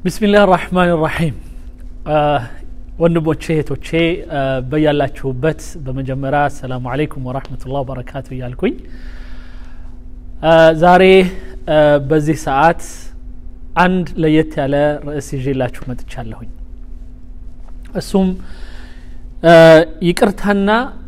ቢስሚላህ ራህማን ራሒም ወንድሞቼ እህቶቼ በያላችሁበት በመጀመሪያ አሰላሙ አለይኩም ወራህመቱላህ ወበረካቱ እያልኩኝ ዛሬ በዚህ ሰዓት አንድ ለየት ያለ ርዕስ ይዤላችሁ መጥቻለሁኝ እሱም ይቅርታና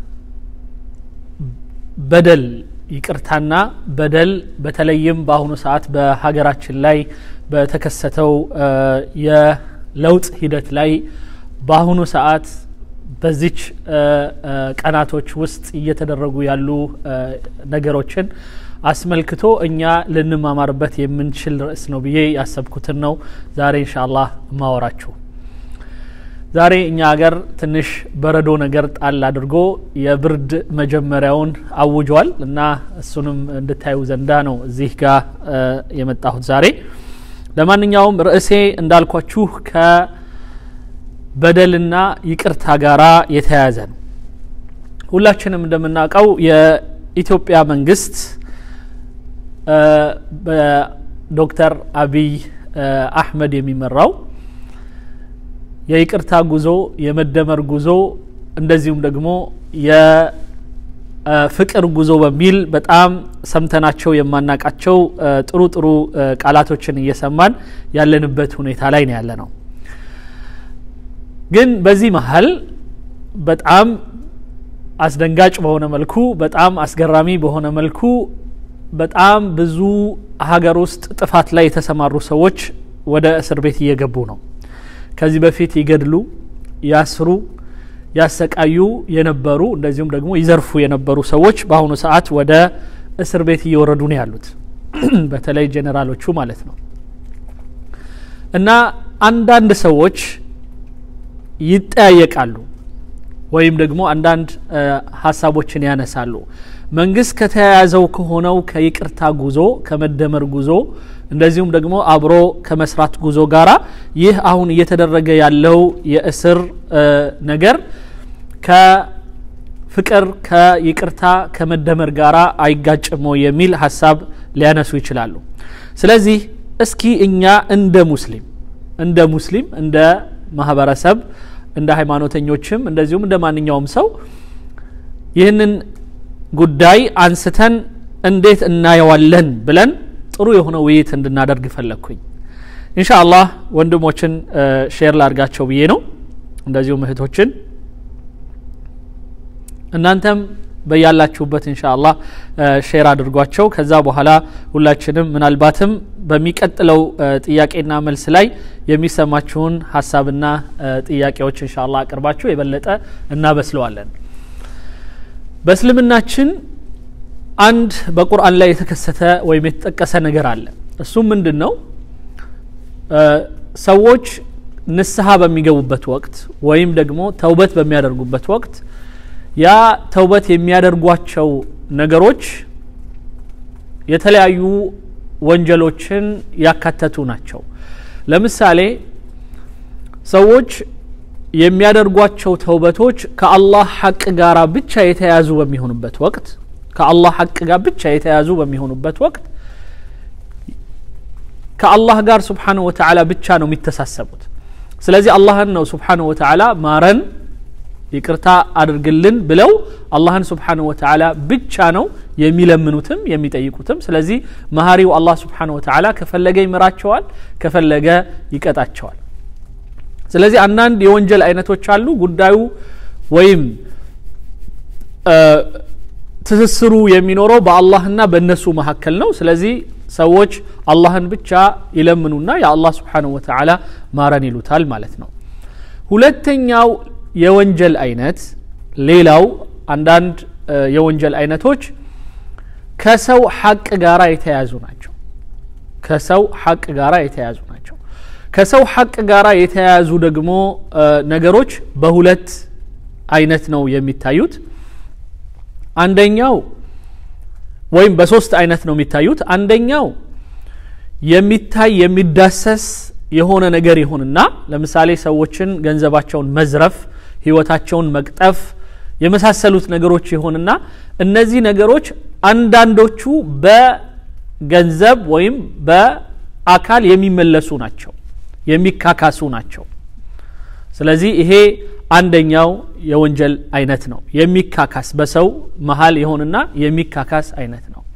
በደል ይቅርታና በደል በተለይም በአሁኑ ሰዓት በሀገራችን ላይ በተከሰተው የለውጥ ሂደት ላይ በአሁኑ ሰዓት በዚች ቀናቶች ውስጥ እየተደረጉ ያሉ ነገሮችን አስመልክቶ እኛ ልንማማርበት የምንችል ርዕስ ነው ብዬ ያሰብኩትን ነው ዛሬ እንሻአላህ ማወራችሁ ዛሬ እኛ ሀገር ትንሽ በረዶ ነገር ጣል አድርጎ የብርድ መጀመሪያውን አውጇል እና እሱንም እንድታዩ ዘንዳ ነው እዚህ ጋር የመጣሁት ዛሬ ለማንኛውም ርዕሴ እንዳልኳችሁ ከበደልና ይቅርታ ጋራ የተያያዘ ነው ሁላችንም እንደምናውቀው የኢትዮጵያ መንግስት በዶክተር አብይ አህመድ የሚመራው የይቅርታ ጉዞ የመደመር ጉዞ እንደዚሁም ደግሞ የፍቅር ጉዞ በሚል በጣም ሰምተናቸው የማናቃቸው ጥሩ ጥሩ ቃላቶችን እየሰማን ያለንበት ሁኔታ ላይ ነው ያለ ነው ግን በዚህ መሀል በጣም አስደንጋጭ በሆነ መልኩ በጣም አስገራሚ በሆነ መልኩ በጣም ብዙ ሀገር ውስጥ ጥፋት ላይ የተሰማሩ ሰዎች ወደ እስር ቤት እየገቡ ነው ከዚህ በፊት ይገድሉ ያስሩ ያሰቃዩ የነበሩ እንደዚሁም ደግሞ ይዘርፉ የነበሩ ሰዎች በአሁኑ ሰዓት ወደ እስር ቤት እየወረዱ ነው ያሉት በተለይ ጄኔራሎቹ ማለት ነው እና አንዳንድ ሰዎች ይጠያየቃሉ ወይም ደግሞ አንዳንድ ሀሳቦችን ያነሳሉ መንግስት ከተያያዘው ከሆነው ከይቅርታ ጉዞ ከመደመር ጉዞ እንደዚሁም ደግሞ አብሮ ከመስራት ጉዞ ጋራ ይህ አሁን እየተደረገ ያለው የእስር ነገር ከፍቅር ከይቅርታ ከመደመር ጋራ አይጋጭሞ የሚል ሀሳብ ሊያነሱ ይችላሉ ስለዚህ እስኪ እኛ እንደ ሙስሊም እንደ ሙስሊም እንደ ማህበረሰብ እንደ ሃይማኖተኞችም እንደዚሁም እንደ ማንኛውም ሰው ይህንን ጉዳይ አንስተን እንዴት እናየዋለን ብለን ጥሩ የሆነ ውይይት እንድናደርግ ፈለግኩኝ እንሻ አላህ ወንድሞችን ሼር ላድርጋቸው ብዬ ነው እንደዚሁም እህቶችን እናንተም በያላችሁበት እንሻ አላህ ሼር አድርጓቸው ከዛ በኋላ ሁላችንም ምናልባትም በሚቀጥለው ጥያቄና መልስ ላይ የሚሰማችሁን ሀሳብና ጥያቄዎች እንሻ አላህ አቅርባችሁ የበለጠ እናበስለዋለን በእስልምናችን አንድ በቁርአን ላይ የተከሰተ ወይም የተጠቀሰ ነገር አለ እሱም ምንድን ነው ሰዎች ንስሐ በሚገቡበት ወቅት ወይም ደግሞ ተውበት በሚያደርጉበት ወቅት ያ ተውበት የሚያደርጓቸው ነገሮች የተለያዩ ወንጀሎችን ያካተቱ ናቸው ለምሳሌ ሰዎች የሚያደርጓቸው ተውበቶች ከአላህ ሐቅ ጋር ብቻ የተያዙ በሚሆኑበት ወቅት ከአላህ ሐቅ ጋር ብቻ የተያዙ በሚሆኑበት ወቅት ከአላህ ጋር ስብሓንሁ ወተዓላ ብቻ ነው የሚተሳሰቡት ስለዚህ አላህን ነው ስብሓንሁ ወተዓላ ማረን ይቅርታ አድርግልን ብለው አላህን ስብሓንሁ ወተዓላ ብቻ ነው የሚለምኑትም የሚጠይቁትም ስለዚህ መሀሪው አላህ ስብሓንሁ ወተዓላ ከፈለገ ይምራቸዋል ከፈለገ ይቀጣቸዋል ስለዚህ አንዳንድ የወንጀል አይነቶች አሉ ጉዳዩ ወይም ትስስሩ የሚኖረው በአላህና በእነሱ መካከል ነው ስለዚህ ሰዎች አላህን ብቻ ይለምኑና የአላህ ስብሓንሁ ወተዓላ ማረን ይሉታል ማለት ነው ሁለተኛው የወንጀል አይነት ሌላው አንዳንድ የወንጀል አይነቶች ከሰው ሐቅ ጋራ የተያያዙ ናቸው ከሰው ሐቅ ጋራ የተያያዙ ናቸው ከሰው ሐቅ ጋራ የተያያዙ ደግሞ ነገሮች በሁለት አይነት ነው የሚታዩት አንደኛው ወይም በሶስት አይነት ነው የሚታዩት አንደኛው የሚታይ የሚዳሰስ የሆነ ነገር ይሁንና ለምሳሌ ሰዎችን ገንዘባቸውን መዝረፍ ህይወታቸውን መቅጠፍ የመሳሰሉት ነገሮች ይሆንና እነዚህ ነገሮች አንዳንዶቹ በገንዘብ ወይም በአካል የሚመለሱ ናቸው የሚካካሱ ናቸው ስለዚህ ይሄ አንደኛው የወንጀል አይነት ነው የሚካካስ በሰው መሀል የሆንና የሚካካስ አይነት ነው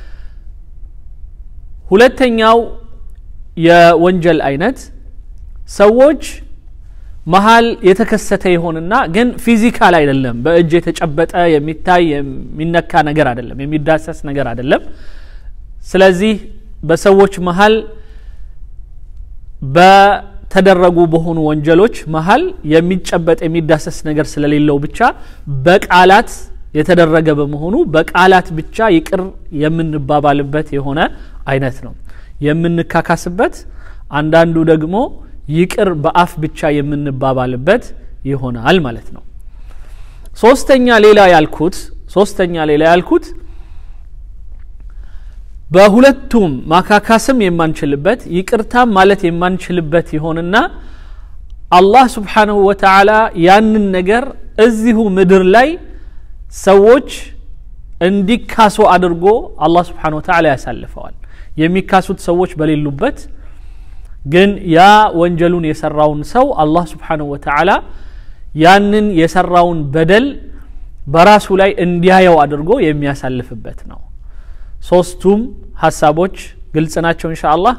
ሁለተኛው የወንጀል አይነት ሰዎች መሀል የተከሰተ ይሆንና ግን ፊዚካል አይደለም በእጅ የተጨበጠ የሚታይ የሚነካ ነገር አይደለም የሚዳሰስ ነገር አይደለም ስለዚህ በሰዎች መሀል በተደረጉ በሆኑ ወንጀሎች መሀል የሚጨበጥ የሚዳሰስ ነገር ስለሌለው ብቻ በቃላት የተደረገ በመሆኑ በቃላት ብቻ ይቅር የምንባባልበት የሆነ አይነት ነው የምንካካስበት አንዳንዱ ደግሞ ይቅር በአፍ ብቻ የምንባባልበት ይሆናል ማለት ነው ሶስተኛ ሌላ ያልኩት ሶስተኛ ሌላ ያልኩት በሁለቱም ማካካስም የማንችልበት ይቅርታም ማለት የማንችልበት ይሆንና አላህ ስብሓንሁ ወተዓላ ያንን ነገር እዚሁ ምድር ላይ ሰዎች እንዲካሱ አድርጎ አላህ ስብሓን ወተዓላ ያሳልፈዋል የሚካሱት ሰዎች በሌሉበት ግን ያ ወንጀሉን የሰራውን ሰው አላህ ስብሓንሁ ወተዓላ ያንን የሰራውን በደል በራሱ ላይ እንዲያየው አድርጎ የሚያሳልፍበት ነው ሶስቱም ሀሳቦች ግልጽ ናቸው እንሻ አላህ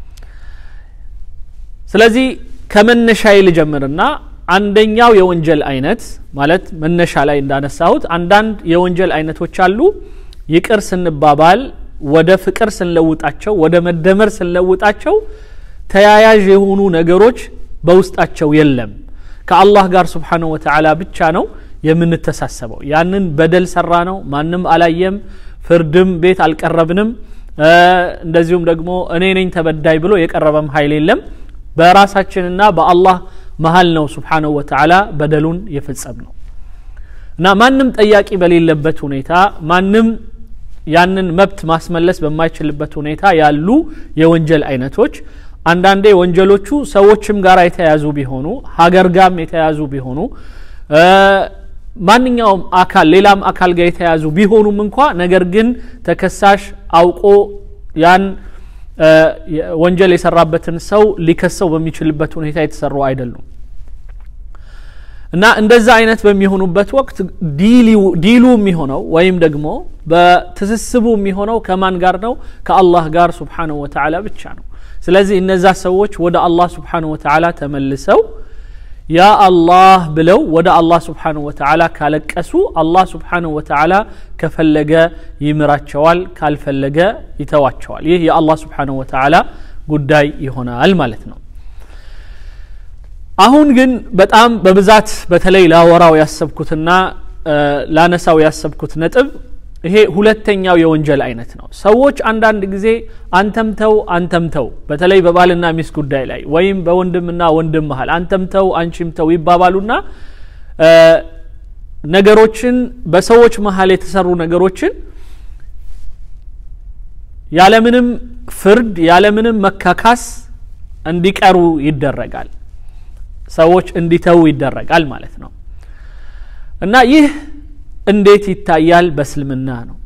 ስለዚህ ከመነሻዬ ልጀምርና አንደኛው የወንጀል አይነት ማለት መነሻ ላይ እንዳነሳሁት አንዳንድ የወንጀል አይነቶች አሉ ይቅር ስንባባል ወደ ፍቅር ስንለውጣቸው ወደ መደመር ስንለውጣቸው ተያያዥ የሆኑ ነገሮች በውስጣቸው የለም ከአላህ ጋር ስብሓንሁ ወተዓላ ብቻ ነው የምንተሳሰበው ያንን በደል ሰራ ነው ማንም አላየም ፍርድም ቤት አልቀረብንም እንደዚሁም ደግሞ እኔ ነኝ ተበዳይ ብሎ የቀረበም ኃይል የለም በራሳችንና በአላህ መሀል ነው ስብሓንሁ ወተዓላ በደሉን የፈጸም ነው እና ማንም ጠያቂ በሌለበት ሁኔታ ማንም ያንን መብት ማስመለስ በማይችልበት ሁኔታ ያሉ የወንጀል አይነቶች አንዳንዴ ወንጀሎቹ ሰዎችም ጋር የተያዙ ቢሆኑ ሀገር ጋም የተያዙ ቢሆኑ ማንኛውም አካል ሌላም አካል ጋር የተያዙ ቢሆኑም እንኳ ነገር ግን ተከሳሽ አውቆ ያን ወንጀል የሰራበትን ሰው ሊከሰው በሚችልበት ሁኔታ የተሰሩ አይደሉም እና እንደዛ አይነት በሚሆኑበት ወቅት ዲሉ የሚሆነው ወይም ደግሞ በትስስቡ የሚሆነው ከማን ጋር ነው ከአላህ ጋር ስብሓንሁ ወተዓላ ብቻ ነው ስለዚህ እነዛ ሰዎች ወደ አላህ ስብሓንሁ ወተዓላ ተመልሰው ያ አላህ ብለው ወደ አላህ ስብሓንሁ ወተዓላ ካለቀሱ አላህ ስብሓንሁ ወተዓላ ከፈለገ ይምራቸዋል ካልፈለገ ይተዋቸዋል ይህ የአላህ ስብሓንሁ ወተዓላ ጉዳይ ይሆናል ማለት ነው አሁን ግን በጣም በብዛት በተለይ ላወራው ያሰብኩትና ላነሳው ያሰብኩት ነጥብ ይሄ ሁለተኛው የወንጀል አይነት ነው ሰዎች አንዳንድ ጊዜ አንተምተው አንተምተው በተለይ በባልና ሚስት ጉዳይ ላይ ወይም በወንድምና ወንድም መሃል አንተምተው አንቺምተው ይባባሉና ነገሮችን በሰዎች መሀል የተሰሩ ነገሮችን ያለምንም ፍርድ ያለምንም መካካስ እንዲቀሩ ይደረጋል ሰዎች እንዲተው ይደረጋል ማለት ነው እና ይህ እንዴት ይታያል በእስልምና ነው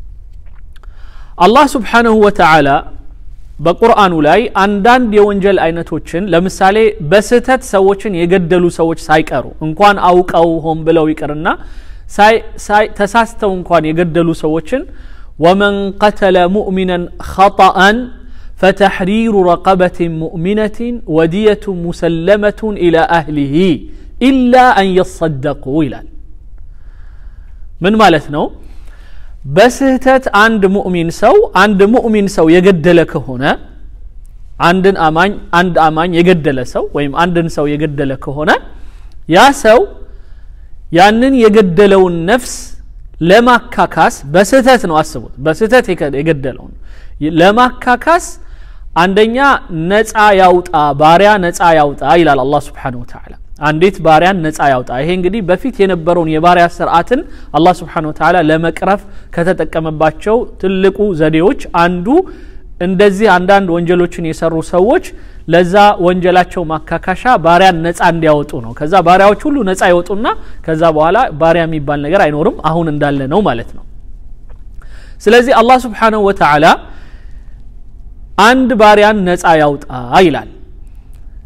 አላህ ስብሓንሁ ወተዓላ በቁርአኑ ላይ አንዳንድ የወንጀል አይነቶችን ለምሳሌ በስህተት ሰዎችን የገደሉ ሰዎች ሳይቀሩ እንኳን አውቀው ሆን ብለው ይቅርና ተሳስተው እንኳን የገደሉ ሰዎችን ወመን ቀተለ ሙእሚናን ኸጠአን فتحرير رقبة مؤمنة ودية مسلمة إلى أهله إلا أن يصدقوا إلى من مالتنا በስህተት አንድ ሙእሚን ሰው አንድ ሙእሚን ሰው የገደለ ከሆነ አንድን አማኝ አንድ አማኝ የገደለ ሰው ወይም አንድን ሰው የገደለ ከሆነ ያ ሰው ያንን የገደለውን ነፍስ ለማካካስ በስህተት ነው አስቡት በስህተት የገደለውን ለማካካስ አንደኛ ነፃ ያውጣ ባሪያ ነፃ ያውጣ ይላል አላህ ስብሓንሁ ወተዓላ አንዲት ባሪያን ነፃ ያውጣ ይሄ እንግዲህ በፊት የነበረውን የባሪያ ስርዓትን አላህ ስብሓንሁ ወተዓላ ለመቅረፍ ከተጠቀመባቸው ትልቁ ዘዴዎች አንዱ እንደዚህ አንዳንድ ወንጀሎችን የሰሩ ሰዎች ለዛ ወንጀላቸው ማካካሻ ባሪያን ነፃ እንዲያወጡ ነው ከዛ ባሪያዎች ሁሉ ነፃ ይወጡና ከዛ በኋላ ባሪያ የሚባል ነገር አይኖርም አሁን እንዳለ ነው ማለት ነው ስለዚህ አላህ ስብሓንሁ ወተዓላ አንድ ባሪያን ነፃ ያውጣ ይላል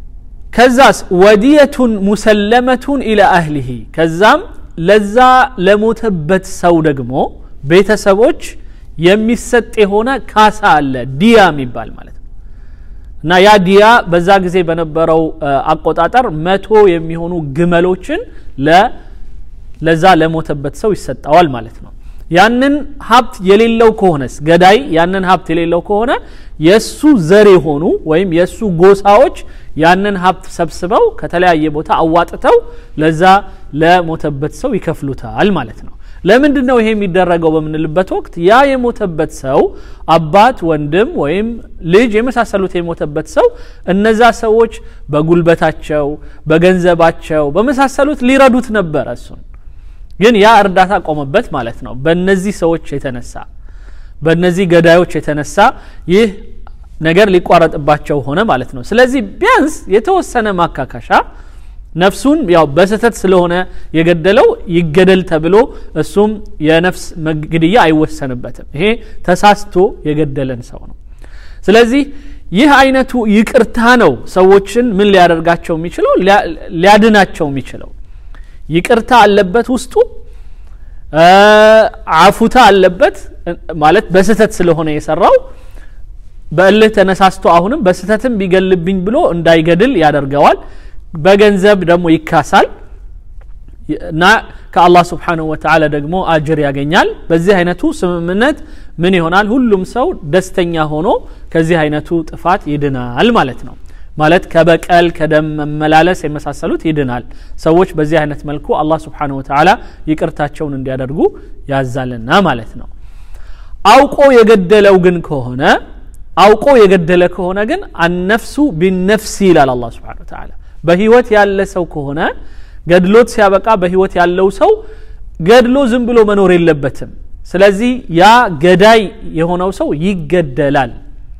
ከዛስ ወዲየቱን ሙሰለመቱን ኢላ አህሊሂ ከዛም ለዛ ለሞተበት ሰው ደግሞ ቤተሰቦች የሚሰጥ የሆነ ካሳ አለ ዲያ የሚባል ማለት ነው እና ያ ዲያ በዛ ጊዜ በነበረው አቆጣጠር መቶ የሚሆኑ ግመሎችን ለዛ ለሞተበት ሰው ይሰጠዋል ማለት ነው ያንን ሀብት የሌለው ከሆነስ ገዳይ ያንን ሀብት የሌለው ከሆነ የእሱ ዘር የሆኑ ወይም የእሱ ጎሳዎች ያንን ሀብት ሰብስበው ከተለያየ ቦታ አዋጥተው ለዛ ለሞተበት ሰው ይከፍሉታል ማለት ነው ለምንድን ነው ይሄ የሚደረገው በምንልበት ወቅት ያ የሞተበት ሰው አባት ወንድም ወይም ልጅ የመሳሰሉት የሞተበት ሰው እነዛ ሰዎች በጉልበታቸው በገንዘባቸው በመሳሰሉት ሊረዱት ነበረ እሱን ግን ያ እርዳታ ቆመበት ማለት ነው በእነዚህ ሰዎች የተነሳ በእነዚህ ገዳዮች የተነሳ ይህ ነገር ሊቋረጥባቸው ሆነ ማለት ነው ስለዚህ ቢያንስ የተወሰነ ማካካሻ ነፍሱን ያው በስህተት ስለሆነ የገደለው ይገደል ተብሎ እሱም የነፍስ ግድያ አይወሰንበትም ይሄ ተሳስቶ የገደለን ሰው ነው ስለዚህ ይህ አይነቱ ይቅርታ ነው ሰዎችን ምን ሊያደርጋቸው የሚችለው ሊያድናቸው የሚችለው ይቅርታ አለበት ውስጡ አፉታ አለበት ማለት በስህተት ስለሆነ የሰራው በእልህ ተነሳስቶ አሁንም በስህተትም ቢገልብኝ ብሎ እንዳይገድል ያደርገዋል በገንዘብ ደግሞ ይካሳል እና ከአላህ ስብሓንሁ ወተዓላ ደግሞ አጅር ያገኛል በዚህ አይነቱ ስምምነት ምን ይሆናል ሁሉም ሰው ደስተኛ ሆኖ ከዚህ አይነቱ ጥፋት ይድናል ማለት ነው ማለት ከበቀል ከደም መመላለስ የመሳሰሉት ይድናል ሰዎች በዚህ አይነት መልኩ አላህ ስብሓንሁ ወተዓላ ይቅርታቸውን እንዲያደርጉ ያዛልና ማለት ነው አውቆ የገደለው ግን ከሆነ አውቆ የገደለ ከሆነ ግን አነፍሱ ቢነፍሲ ይላል አላ ስብሓን ተዓላ በህይወት ያለ ሰው ከሆነ ገድሎት ሲያበቃ በህይወት ያለው ሰው ገድሎ ዝም ብሎ መኖር የለበትም ስለዚህ ያ ገዳይ የሆነው ሰው ይገደላል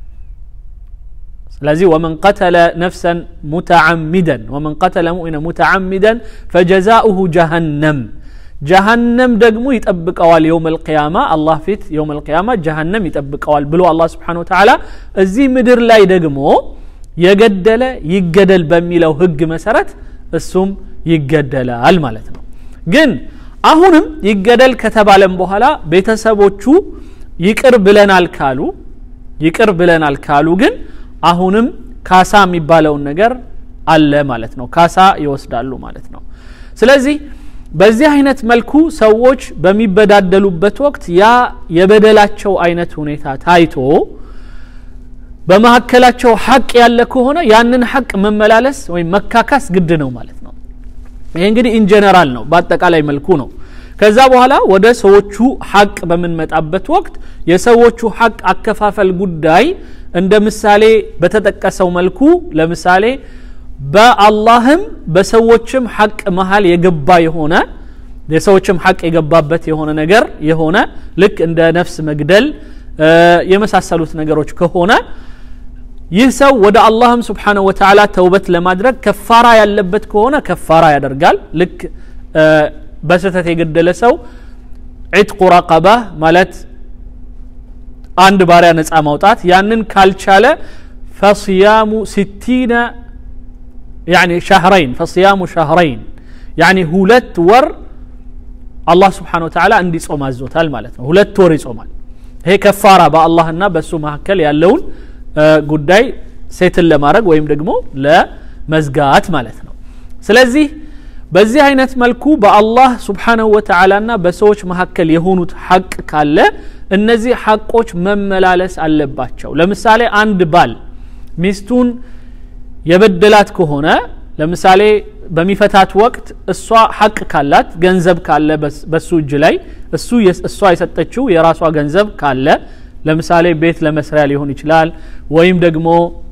ስለዚህ ወመን ቀተለ ነፍሰን ሙተዓሚደን ወመን ቀተለ ሙእሚነ ሙተዓሚደን ፈጀዛኡሁ ጀሃነም ጀሃነም ደግሞ ይጠብቀዋል የውም ልቅያማ አላህ ፊት የውም ልቅያማ ጀሃነም ይጠብቀዋል ብሎ አላህ ስብሓን ተዓላ እዚህ ምድር ላይ ደግሞ የገደለ ይገደል በሚለው ህግ መሰረት እሱም ይገደላል ማለት ነው ግን አሁንም ይገደል ከተባለም በኋላ ቤተሰቦቹ ይቅር ብለናል ካሉ ይቅር ብለናል ካሉ ግን አሁንም ካሳ የሚባለውን ነገር አለ ማለት ነው ካሳ ይወስዳሉ ማለት ነው ስለዚህ በዚህ አይነት መልኩ ሰዎች በሚበዳደሉበት ወቅት ያ የበደላቸው አይነት ሁኔታ ታይቶ በመካከላቸው ሐቅ ያለ ከሆነ ያንን ሐቅ መመላለስ ወይም መካካስ ግድ ነው ማለት ነው ይሄ እንግዲህ ኢንጀነራል ነው በአጠቃላይ መልኩ ነው ከዛ በኋላ ወደ ሰዎቹ ሐቅ በምንመጣበት ወቅት የሰዎቹ ሐቅ አከፋፈል ጉዳይ እንደ ምሳሌ በተጠቀሰው መልኩ ለምሳሌ በአላህም በሰዎችም ሐቅ መሀል የገባ የሆነ የሰዎችም ሐቅ የገባበት የሆነ ነገር የሆነ ልክ እንደ ነፍስ መግደል የመሳሰሉት ነገሮች ከሆነ ይህ ሰው ወደ አላህም ስብሓነሁ ወተዓላ ተውበት ለማድረግ ከፋራ ያለበት ከሆነ ከፋራ ያደርጋል ልክ በስህተት የገደለ ሰው ዒትቁ ረቀባ ማለት አንድ ባሪያ ነፃ ማውጣት ያንን ካልቻለ ፈስያሙ ሲቲነ يعني شهرين فصيام شهرين يعني ሁለት ወር አላህ ስብሓን ወተዓላ እንዲጾም አዞታል ማለት ነው ሁለት ወር ይጾማል ይሄ ከፋራ በአላህና በእሱ መካከል ያለውን ጉዳይ ሴትን ለማድረግ ወይም ደግሞ ለመዝጋት ማለት ነው ስለዚህ በዚህ አይነት መልኩ በአላህ ስብሓንሁ ወተዓላና በሰዎች መካከል የሆኑት ሐቅ ካለ እነዚህ ሐቆች መመላለስ አለባቸው ለምሳሌ አንድ ባል ሚስቱን የበደላት ከሆነ ለምሳሌ በሚፈታት ወቅት እሷ ሐቅ ካላት ገንዘብ ካለ በሱ እጅ ላይ እሱ እሷ የሰጠችው የራሷ ገንዘብ ካለ ለምሳሌ ቤት ለመስሪያ ሊሆን ይችላል ወይም ደግሞ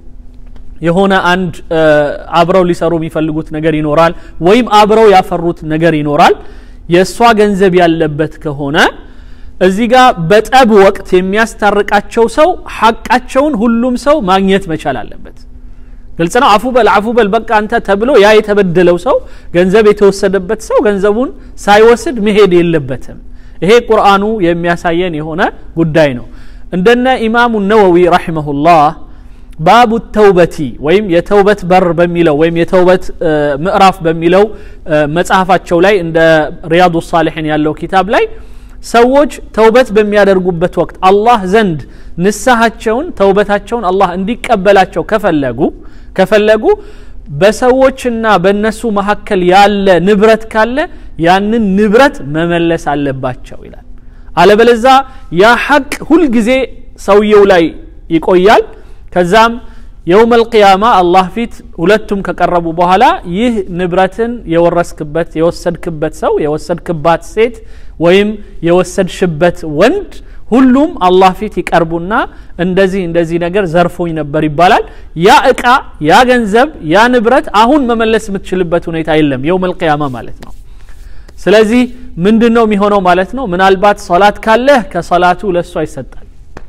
የሆነ አንድ አብረው ሊሰሩ የሚፈልጉት ነገር ይኖራል ወይም አብረው ያፈሩት ነገር ይኖራል የእሷ ገንዘብ ያለበት ከሆነ እዚህ ጋር በጠብ ወቅት የሚያስታርቃቸው ሰው ሐቃቸውን ሁሉም ሰው ማግኘት መቻል አለበት ግልጽ ነው አፉ በል አፉ በል በቃ አንተ ተብሎ ያ የተበደለው ሰው ገንዘብ የተወሰደበት ሰው ገንዘቡን ሳይወስድ መሄድ የለበትም ይሄ ቁርአኑ የሚያሳየን የሆነ ጉዳይ ነው እንደነ ኢማሙ ነወዊ ረሒመሁላህ ባቡ ተውበቲ ወይም የተውበት በር በሚለው ወይም የተውበት ምዕራፍ በሚለው መጽሐፋቸው ላይ እንደ ሪያዱ ሳሊሒን ያለው ኪታብ ላይ ሰዎች ተውበት በሚያደርጉበት ወቅት አላህ ዘንድ ንስሐቸውን ተውበታቸውን አላህ እንዲቀበላቸው ከፈለጉ ከፈለጉ በሰዎችና በእነሱ መካከል ያለ ንብረት ካለ ያንን ንብረት መመለስ አለባቸው ይላል አለበለዛ ያ ሐቅ ሁልጊዜ ሰውየው ላይ ይቆያል ከዛም የውም አልቅያማ አላህ ፊት ሁለቱም ከቀረቡ በኋላ ይህ ንብረትን የወረስክበት የወሰድክበት ሰው የወሰድክባት ሴት ወይም የወሰድሽበት ወንድ ሁሉም አላህ ፊት ይቀርቡና እንደዚህ እንደዚህ ነገር ዘርፎኝ ነበር ይባላል ያ እቃ ያ ገንዘብ ያ ንብረት አሁን መመለስ የምትችልበት ሁኔታ የለም የውም አልቅያማ ማለት ነው ስለዚህ ምንድን ነው የሚሆነው ማለት ነው ምናልባት ሶላት ካለህ ከሶላቱ ለእሷ ይሰጣል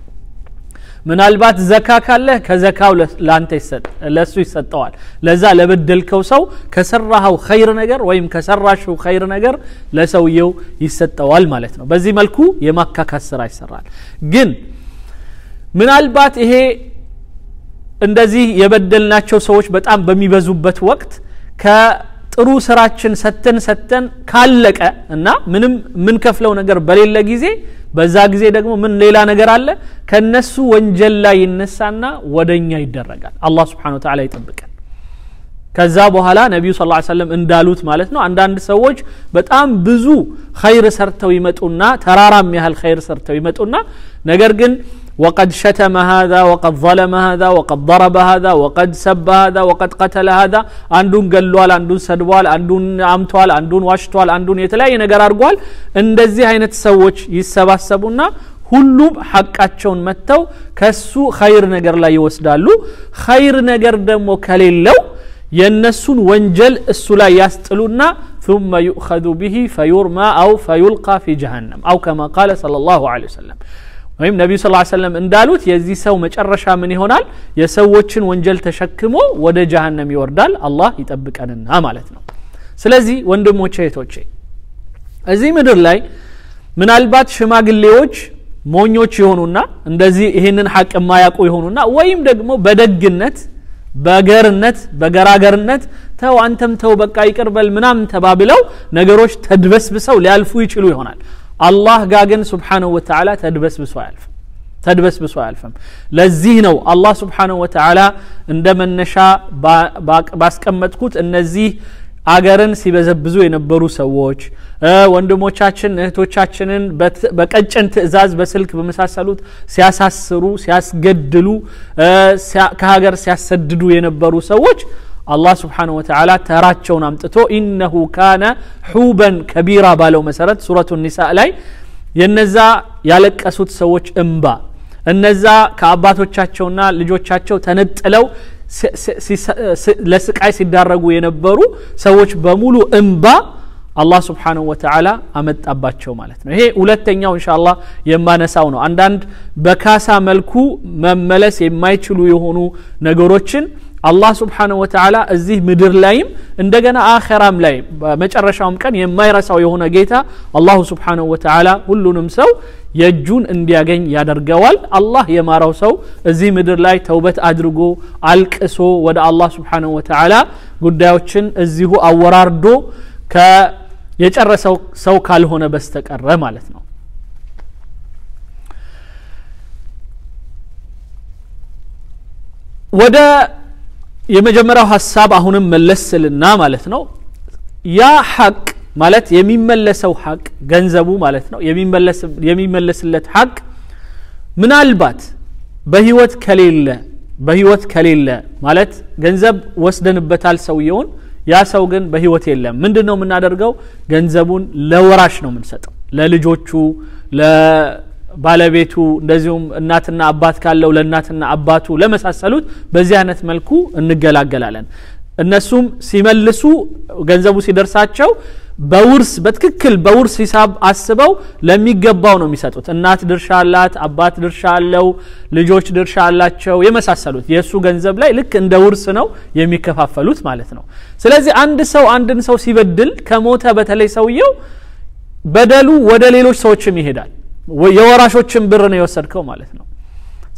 ምናልባት ዘካ ካለህ ከዘካው ለአንተ ለእሱ ይሰጠዋል ለዛ ለበደልከው ሰው ከሰራኸው ኸይር ነገር ወይም ከሰራሽው ኸይር ነገር ለሰውየው ይሰጠዋል ማለት ነው በዚህ መልኩ የማካካስ ስራ ይሰራል ግን ምናልባት ይሄ እንደዚህ የበደልናቸው ሰዎች በጣም በሚበዙበት ወቅት ከጥሩ ስራችን ሰተን ሰተን ካለቀ እና ምንም የምንከፍለው ነገር በሌለ ጊዜ በዛ ጊዜ ደግሞ ምን ሌላ ነገር አለ ከነሱ ወንጀል ላይ ይነሳና ወደኛ ይደረጋል አላህ ስብሓን ወተላ ይጠብቀን ከዛ በኋላ ነቢዩ ስ ሰለም እንዳሉት ማለት ነው አንዳንድ ሰዎች በጣም ብዙ ኸይር ሰርተው ይመጡና ተራራም ያህል ኸይር ሰርተው ይመጡና ነገር ግን وقد شتم هذا وقد ظلم هذا وقد ضرب هذا وقد سب هذا وقد قتل هذا አንዱን ገሏል አንዱን ሰድቧል አንዱን አምቷል አንዱን ዋሽቷል አንዱን የተለያየ ነገር አድርጓል እንደዚህ አይነት ሰዎች ይሰባሰቡና ሁሉም ሐቃቸውን መጥተው ከሱ ኸይር ነገር ላይ ይወስዳሉ ኸይር ነገር ደግሞ ከሌለው የእነሱን ወንጀል እሱ ላይ ያስጥሉና ثم يؤخذ به فيرمى أو فيلقى في جهنم أو كما قال صلى الله عليه وسلم ወይም ነቢዩ ስ ሰለም እንዳሉት የዚህ ሰው መጨረሻ ምን ይሆናል የሰዎችን ወንጀል ተሸክሞ ወደ ጀሃነም ይወርዳል አላህ ይጠብቀንና ማለት ነው ስለዚህ ወንድሞቼ እህቶቼ እዚህ ምድር ላይ ምናልባት ሽማግሌዎች ሞኞች የሆኑና እንደዚህ ይህንን ሐቅ የማያውቁ የሆኑና ወይም ደግሞ በደግነት በገርነት በገራገርነት ተው አንተም ተው በቃ ይቅርበል ምናምን ተባብለው ነገሮች ተድበስብሰው ሊያልፉ ይችሉ ይሆናል አላህ ጋ ግን ስብሓንሁ ወተላ ተድበስብሶ አያልፍም ተድበስብሶ አያልፍም ለዚህ ነው አላህ ስብሓንሁ ወተላ እንደ መነሻ ባስቀመጥኩት እነዚህ አገርን ሲበዘብዙ የነበሩ ሰዎች ወንድሞቻችን እህቶቻችንን በቀጭን ትእዛዝ በስልክ በመሳሰሉት ሲያሳስሩ ሲያስገድሉ ከሀገር ሲያሰድዱ የነበሩ ሰዎች አላህ ስብሓንሁ ወተላ ተራቸውን አምጥቶ ኢነሁ ካነ ሑበን ከቢራ ባለው መሰረት ሱረቱ ኒሳ ላይ የነዛ ያለቀሱት ሰዎች እምባ እነዛ ከአባቶቻቸውና ልጆቻቸው ተነጥለው ለስቃይ ሲዳረጉ የነበሩ ሰዎች በሙሉ እምባ አላህ ስብሓንሁ ወተዓላ አመጣባቸው ማለት ነው ይሄ ሁለተኛው እንሻ አላህ የማነሳው ነው አንዳንድ በካሳ መልኩ መመለስ የማይችሉ የሆኑ ነገሮችን አላህ ስብሓንሁ ወተዓላ እዚህ ምድር ላይም እንደገና አኸራም ላይ በመጨረሻውም ቀን የማይረሳው የሆነ ጌታ አላሁ ስብሓንሁ ወተዓላ ሁሉንም ሰው የእጁን እንዲያገኝ ያደርገዋል አላህ የማረው ሰው እዚህ ምድር ላይ ተውበት አድርጎ አልቅሶ ወደ አላህ ስብሓንሁ ወተዓላ ጉዳዮችን እዚሁ አወራርዶ የጨረሰው ሰው ካልሆነ በስተቀረ ማለት ነው ወደ የመጀመሪያው ሀሳብ አሁንም መለስ ስልና ማለት ነው ያ ሐቅ ማለት የሚመለሰው ሐቅ ገንዘቡ ማለት ነው የሚመለስለት ሐቅ ምናልባት በህይወት ከሌለ በህይወት ከሌለ ማለት ገንዘብ ወስደንበታል ሰውየውን ያ ሰው ግን በህይወት የለም ምንድን ነው የምናደርገው ገንዘቡን ለወራሽ ነው የምንሰጠው ለልጆቹ ባለቤቱ እንደዚሁም እናትና አባት ካለው ለእናትና አባቱ ለመሳሰሉት በዚህ አይነት መልኩ እንገላገላለን እነሱም ሲመልሱ ገንዘቡ ሲደርሳቸው በውርስ በትክክል በውርስ ሂሳብ አስበው ለሚገባው ነው የሚሰጡት እናት ድርሻ አላት አባት ድርሻ አለው ልጆች ድርሻ አላቸው የመሳሰሉት የእሱ ገንዘብ ላይ ልክ እንደ ውርስ ነው የሚከፋፈሉት ማለት ነው ስለዚህ አንድ ሰው አንድን ሰው ሲበድል ከሞተ በተለይ ሰውየው በደሉ ወደ ሌሎች ሰዎችም ይሄዳል የወራሾችን ብር ነው የወሰድከው ማለት ነው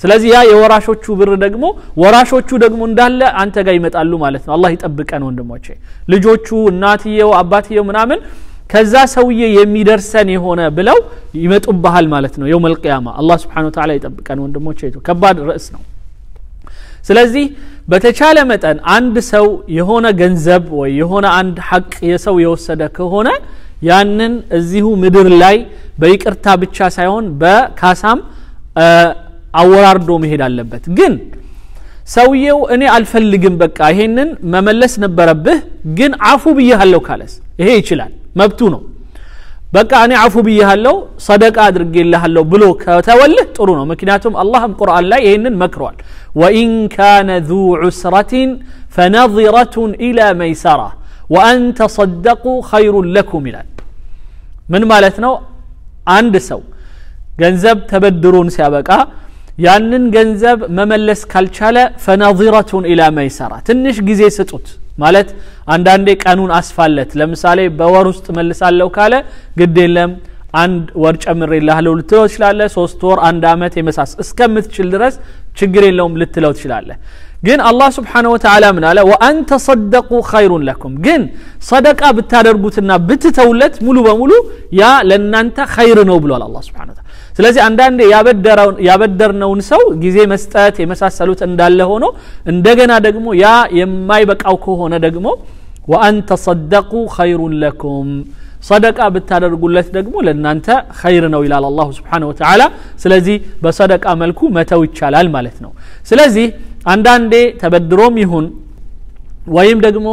ስለዚህ ያ የወራሾቹ ብር ደግሞ ወራሾቹ ደግሞ እንዳለ አንተ ጋር ይመጣሉ ማለት ነው አላህ ይጠብቀን ወንድሞቼ ልጆቹ እናትየው አባትየው ምናምን ከዛ ሰውዬ የሚደርሰን የሆነ ብለው ይመጡብሃል ማለት ነው የውም አልቅያማ አላህ ስብሓን ወተላ ይጠብቀን ወንድሞቼ ከባድ ርዕስ ነው ስለዚህ በተቻለ መጠን አንድ ሰው የሆነ ገንዘብ ወይ የሆነ አንድ ሐቅ የሰው የወሰደ ከሆነ ያንን እዚሁ ምድር ላይ በይቅርታ ብቻ ሳይሆን በካሳም አወራርዶ መሄድ አለበት ግን ሰውየው እኔ አልፈልግም በቃ ይሄንን መመለስ ነበረብህ ግን አፉ ብያሃለሁ ካለስ ይሄ ይችላል መብቱ ነው በቃ እኔ አፉ ብያሃለሁ ሰደቃ አድርጌልሃለሁ ብሎ ከተወልህ ጥሩ ነው ምክንያቱም አላህም ቁርአን ላይ ይህንን መክሯል ወኢን ካነ ذو ዑስረة فنظرة إلى ميسرة وأن تصدقوا خير لكم ይላል ምን ማለት ነው አንድ ሰው ገንዘብ ተበድሮን ሲያበቃ ያንን ገንዘብ መመለስ ካልቻለ ፈናዚረቱን ኢላ መይሰራ ትንሽ ጊዜ ስጡት ማለት አንዳንዴ ቀኑን አስፋለት ለምሳሌ በወር ውስጥ መልሳለሁ ካለ ግድ የለም አንድ ወር ጨምሬልሃለሁ ልትለው ትችላለ ሶስት ወር አንድ አመት የመሳስ እስከምትችል ድረስ ችግር የለውም ልትለው ትችላለ ግን አላህ ስብሓነ ወተዓላ ምን አለ ወአን ተሰደቁ ኸይሩን ለኩም ግን ሰደቃ ብታደርጉትና ብትተውለት ሙሉ በሙሉ ያ ለእናንተ ኸይር ነው ብሏል አላ ስብሓን ወተዓላ ስለዚህ አንዳንዴ ያበደርነውን ሰው ጊዜ መስጠት የመሳሰሉት እንዳለ ሆኖ እንደገና ደግሞ ያ የማይበቃው ከሆነ ደግሞ ወአን ተሰደቁ ኸይሩን ለኩም ሰደቃ ብታደርጉለት ደግሞ ለእናንተ ኸይር ነው ይላል አላሁ ስብሓን ወተዓላ ስለዚህ በሰደቃ መልኩ መተው ይቻላል ማለት ነው ስለዚህ አንዳንዴ ተበድሮም ይሁን ወይም ደግሞ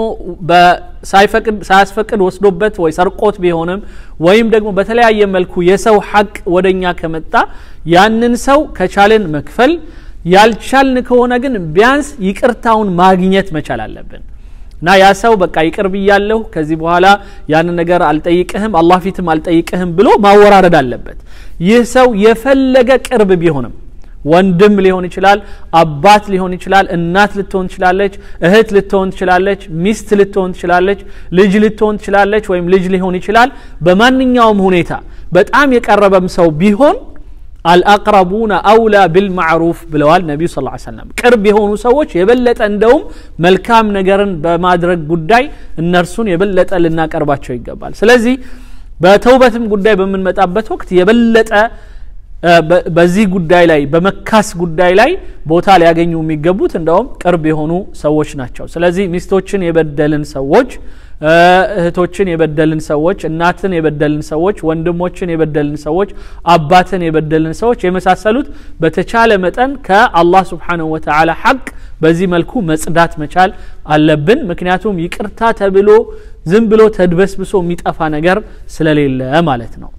ሳያስፈቅድ ወስዶበት ወይ ሰርቆት ቢሆንም ወይም ደግሞ በተለያየ መልኩ የሰው ሐቅ ወደኛ ከመጣ ያንን ሰው ከቻልን መክፈል ያልቻልን ከሆነ ግን ቢያንስ ይቅርታውን ማግኘት መቻል አለብን እና ያ ሰው በቃ ይቅር ብያለሁ ከዚህ በኋላ ያንን ነገር አልጠይቅህም አላህ ፊትም አልጠይቅህም ብሎ ማወራረድ አለበት ይህ ሰው የፈለገ ቅርብ ቢሆንም ወንድም ሊሆን ይችላል አባት ሊሆን ይችላል እናት ልትሆን ትችላለች እህት ልትሆን ትችላለች ሚስት ልትሆን ትችላለች ልጅ ልትሆን ትችላለች ወይም ልጅ ሊሆን ይችላል በማንኛውም ሁኔታ በጣም የቀረበም ሰው ቢሆን አልአቅረቡነ አውላ ቢልማዕሩፍ ብለዋል ነቢዩ ስ ሰለም ቅርብ የሆኑ ሰዎች የበለጠ እንደውም መልካም ነገርን በማድረግ ጉዳይ እነርሱን የበለጠ ልናቀርባቸው ይገባል ስለዚህ በተውበትም ጉዳይ በምንመጣበት ወቅት የበለጠ በዚህ ጉዳይ ላይ በመካስ ጉዳይ ላይ ቦታ ሊያገኙ የሚገቡት እንደውም ቅርብ የሆኑ ሰዎች ናቸው ስለዚህ ሚስቶችን የበደልን ሰዎች እህቶችን የበደልን ሰዎች እናትን የበደልን ሰዎች ወንድሞችን የበደልን ሰዎች አባትን የበደልን ሰዎች የመሳሰሉት በተቻለ መጠን ከአላህ ስብሓንሁ ወተዓላ ሐቅ በዚህ መልኩ መጽዳት መቻል አለብን ምክንያቱም ይቅርታ ተብሎ ዝም ብሎ ተድበስብሶ የሚጠፋ ነገር ስለሌለ ማለት ነው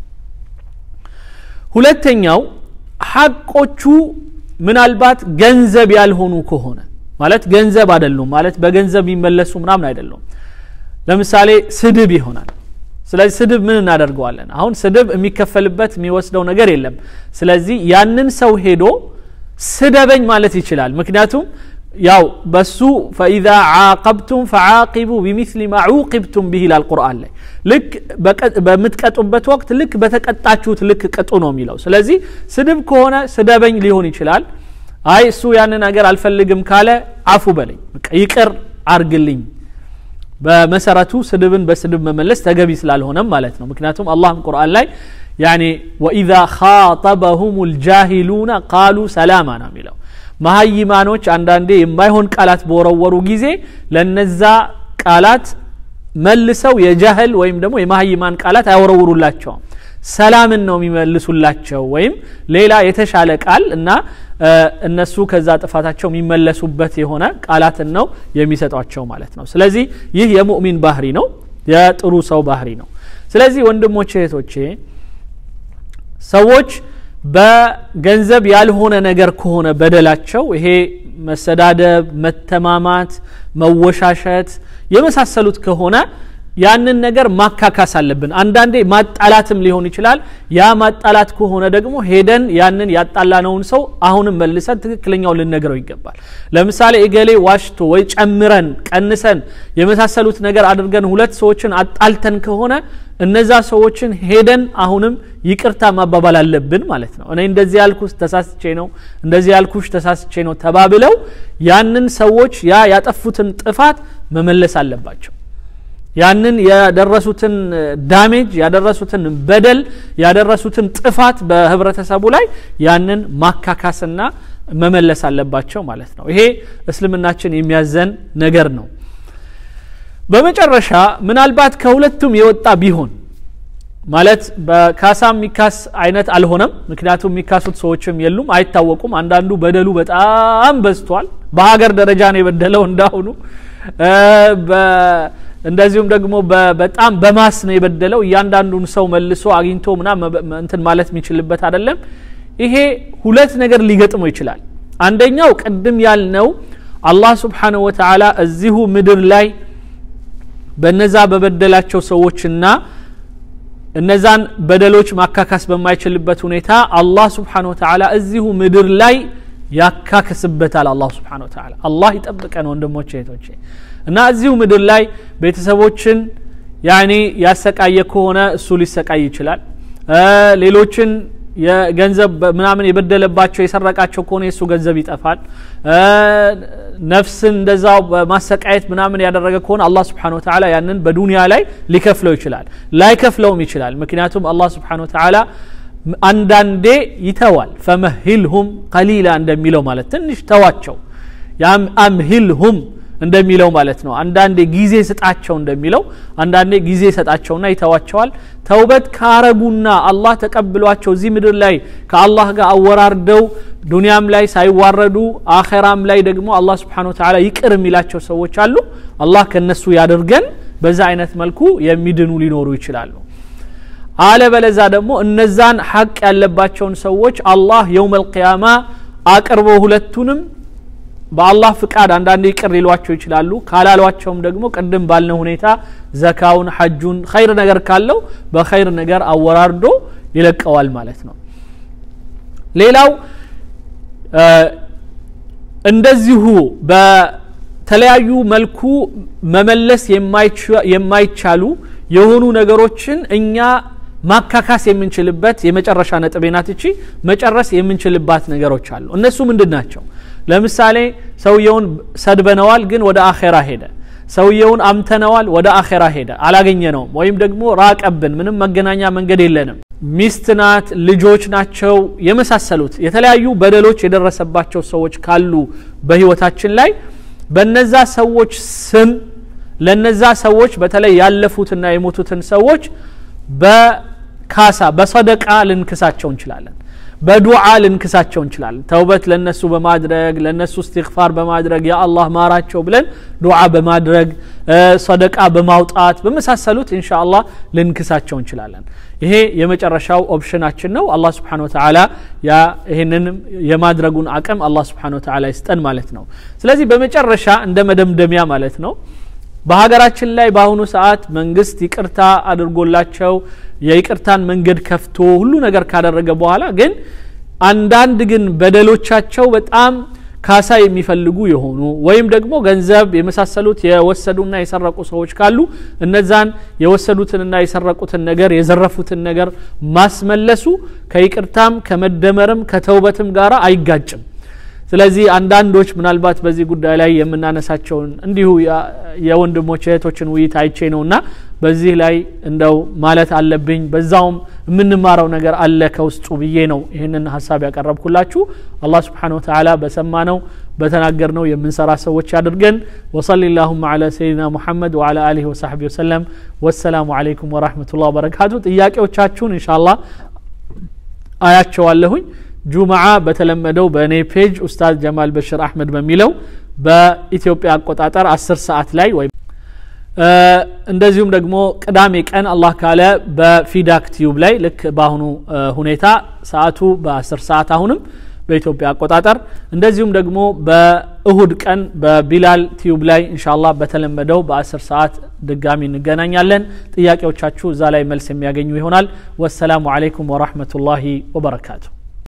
ሁለተኛው ሐቆቹ ምናልባት ገንዘብ ያልሆኑ ከሆነ ማለት ገንዘብ አይደሉም ማለት በገንዘብ የሚመለሱ ምናምን አይደሉም ለምሳሌ ስድብ ይሆናል ስለዚህ ስድብ ምን እናደርገዋለን አሁን ስድብ የሚከፈልበት የሚወስደው ነገር የለም ስለዚህ ያንን ሰው ሄዶ ስደበኝ ማለት ይችላል ምክንያቱም ያው በሱ ፈኢዛ ዓቀብቱም ፈዓቂቡ ቢሚስሊ ማ ዑቂብቱም ብህ ይላል ቁርአን ላይ ልክ በምትቀጡበት ወቅት ልክ በተቀጣችሁት ልክ ቅጡ ነው የሚለው ስለዚህ ስድብ ከሆነ ስደበኝ ሊሆን ይችላል አይ እሱ ያን ነገር አልፈልግም ካለ አፉ በለኝ ይቅር አርግልኝ በመሰረቱ ስድብን በስድብ መመለስ ተገቢ ስላልሆነም ማለት ነው ምክንያቱም አላህም ቁርአን ላይ ያኒ ወኢዛ ካጠበሁም ልጃሂሉነ ቃሉ ሰላማ ነው የሚለው መሀይማኖች አንዳንዴ የማይሆን ቃላት በወረወሩ ጊዜ ለነዛ ቃላት መልሰው የጃህል ወይም ደግሞ የመሀይማን ቃላት አይወረውሩላቸውም ሰላምን ነው የሚመልሱላቸው ወይም ሌላ የተሻለ ቃል እና እነሱ ከዛ ጥፋታቸው የሚመለሱበት የሆነ ቃላትን ነው የሚሰጧቸው ማለት ነው ስለዚህ ይህ የሙእሚን ባህሪ ነው የጥሩ ሰው ባህሪ ነው ስለዚህ ወንድሞቼ እህቶቼ ሰዎች በገንዘብ ያልሆነ ነገር ከሆነ በደላቸው ይሄ መሰዳደብ መተማማት መወሻሸት የመሳሰሉት ከሆነ ያንን ነገር ማካካስ አለብን አንዳንዴ ማጣላትም ሊሆን ይችላል ያ ማጣላት ከሆነ ደግሞ ሄደን ያንን ያጣላነውን ሰው አሁንም መልሰን ትክክለኛው ልነግረው ይገባል ለምሳሌ እገሌ ዋሽቶ ወይ ጨምረን ቀንሰን የመሳሰሉት ነገር አድርገን ሁለት ሰዎችን አጣልተን ከሆነ እነዛ ሰዎችን ሄደን አሁንም ይቅርታ ማባባል አለብን ማለት ነው እኔ እንደዚህ ያልኩስ ተሳስቼ ነው እንደዚህ ያልኩሽ ተሳስቼ ነው ተባብለው ያንን ሰዎች ያ ያጠፉትን ጥፋት መመለስ አለባቸው ያንን ያደረሱትን ዳሜጅ ያደረሱትን በደል ያደረሱትን ጥፋት በህብረተሰቡ ላይ ያንን ማካካስና መመለስ አለባቸው ማለት ነው ይሄ እስልምናችን የሚያዘን ነገር ነው በመጨረሻ ምናልባት ከሁለቱም የወጣ ቢሆን ማለት በካሳ የሚካስ አይነት አልሆነም ምክንያቱም የሚካሱት ሰዎችም የሉም አይታወቁም አንዳንዱ በደሉ በጣም በዝቷል በሀገር ደረጃ ነው የበደለው እንዳሁኑ እንደዚሁም ደግሞ በጣም በማስ ነው የበደለው እያንዳንዱን ሰው መልሶ አግኝቶ ምና እንትን ማለት የሚችልበት አይደለም ይሄ ሁለት ነገር ሊገጥመው ይችላል አንደኛው ቅድም ያልነው አላህ ስብሓንሁ ወተዓላ እዚሁ ምድር ላይ በነዛ በበደላቸው ሰዎችና እነዛን በደሎች ማካካስ በማይችልበት ሁኔታ አላህ ስብሓን ወተዓላ እዚሁ ምድር ላይ ያካክስበታል አላህ ስብሓን ወተዓላ አላህ ይጠብቀን ወንድሞች እህቶቼ እና እዚሁ ምድር ላይ ቤተሰቦችን ያኔ ያሰቃየ ከሆነ እሱ ሊሰቃይ ይችላል ሌሎችን የገንዘብ ምናምን የበደለባቸው የሰረቃቸው ከሆነ የእሱ ገንዘብ ይጠፋል ነፍስን እንደዛው በማሰቃየት ምናምን ያደረገ ከሆነ አላህ ስብሓን ወተዓላ ያንን በዱንያ ላይ ሊከፍለው ይችላል ላይከፍለውም ይችላል ምክንያቱም አላህ ስብሓን ወተዓላ አንዳንዴ ይተዋል ፈመሂልሁም ቀሊላ እንደሚለው ማለት ትንሽ ተዋቸው አምሂልሁም እንደሚለው ማለት ነው አንዳንዴ ጊዜ ስጣቸው እንደሚለው አንዳንዴ ጊዜ ሰጣቸውና ይተዋቸዋል ተውበት ካረጉና አላህ ተቀብሏቸው እዚህ ምድር ላይ ከአላህ ጋር አወራርደው ዱንያም ላይ ሳይዋረዱ አኸራም ላይ ደግሞ አላህ ስብሓን ወተዓላ ይቅር የሚላቸው ሰዎች አሉ አላህ ከነሱ ያደርገን በዛ አይነት መልኩ የሚድኑ ሊኖሩ ይችላሉ አለበለዛ ደግሞ እነዛን ሐቅ ያለባቸውን ሰዎች አላህ የውም አልቅያማ አቅርቦ ሁለቱንም በአላህ ፍቃድ አንዳንድ ይቅር ሊሏቸው ይችላሉ ካላሏቸውም ደግሞ ቅድም ባልነው ሁኔታ ዘካውን ሐጁን ኸይር ነገር ካለው በኸይር ነገር አወራርዶ ይለቀዋል ማለት ነው ሌላው እንደዚሁ በተለያዩ መልኩ መመለስ የማይቻሉ የሆኑ ነገሮችን እኛ ማካካስ የምንችልበት የመጨረሻ ነጥቤ ናት እቺ መጨረስ የምንችልባት ነገሮች አሉ እነሱ ምንድን ናቸው ለምሳሌ ሰውየውን ሰድበነዋል ግን ወደ አኼራ ሄደ ሰውየውን አምተነዋል ወደ አኼራ ሄደ አላገኘነውም ወይም ደግሞ ራቀብን ምንም መገናኛ መንገድ የለንም ሚስት ናት ልጆች ናቸው የመሳሰሉት የተለያዩ በደሎች የደረሰባቸው ሰዎች ካሉ በህይወታችን ላይ በነዛ ሰዎች ስም ለነዛ ሰዎች በተለይ ያለፉትና የሞቱትን ሰዎች በካሳ በሰደቃ ልንክሳቸው እንችላለን በዱዓ ልንክሳቸው እንችላለን ተውበት ለነሱ በማድረግ ለነሱ እስትግፋር በማድረግ ያ አላህ ማራቸው ብለን ዱዓ በማድረግ ሰደቃ በማውጣት በመሳሰሉት እንሻ አላህ ልንክሳቸው እንችላለን ይሄ የመጨረሻው ኦፕሽናችን ነው አላህ ስብሓን ወተዓላ ይህንን የማድረጉን አቅም አላህ ስብሓን ወተዓላ ይስጠን ማለት ነው ስለዚህ በመጨረሻ እንደ መደምደሚያ ማለት ነው በሀገራችን ላይ በአሁኑ ሰዓት መንግስት ይቅርታ አድርጎላቸው የይቅርታን መንገድ ከፍቶ ሁሉ ነገር ካደረገ በኋላ ግን አንዳንድ ግን በደሎቻቸው በጣም ካሳ የሚፈልጉ የሆኑ ወይም ደግሞ ገንዘብ የመሳሰሉት የወሰዱና የሰረቁ ሰዎች ካሉ እነዛን የወሰዱትንና የሰረቁትን ነገር የዘረፉትን ነገር ማስመለሱ ከይቅርታም ከመደመርም ከተውበትም ጋር አይጋጭም ስለዚህ አንዳንዶች ምናልባት በዚህ ጉዳይ ላይ የምናነሳቸውን እንዲሁ የወንድሞች እህቶችን ውይይት አይቼ ነውና በዚህ ላይ እንደው ማለት አለብኝ በዛውም የምንማረው ነገር አለ ከውስጡ ብዬ ነው ይህንን ሀሳብ ያቀረብኩላችሁ አላህ ስብሓን ወተላ በሰማነው በተናገርነው የምንሰራ ሰዎች ያድርገን ወሰሊ ላሁማ አላ ሰይድና ሙሐመድ ወአላ አሊህ ወሳሕቢ ወሰለም ወሰላሙ አለይኩም ወራህመቱላህ ወበረካቱ ጥያቄዎቻችሁን እንሻ አላህ አያቸዋለሁኝ ጁምዓ በተለመደው በእኔ ፔጅ ኡስታዝ ጀማል በሽር አህመድ በሚለው በኢትዮጵያ አቆጣጠር አስር ሰዓት ላይ ወይም እንደዚሁም ደግሞ ቅዳሜ ቀን አላህ ካለ በፊዳክ ቲዩብ ላይ ልክ በአሁኑ ሁኔታ ሰዓቱ በአስር ሰዓት አሁንም በኢትዮጵያ አቆጣጠር እንደዚሁም ደግሞ በእሁድ ቀን በቢላል ቲዩብ ላይ እንሻላ በተለመደው በአስር ሰዓት ድጋሚ እንገናኛለን ጥያቄዎቻችሁ እዛ ላይ መልስ የሚያገኙ ይሆናል ወሰላሙ አለይኩም ወራህመቱላሂ ወበረካቱ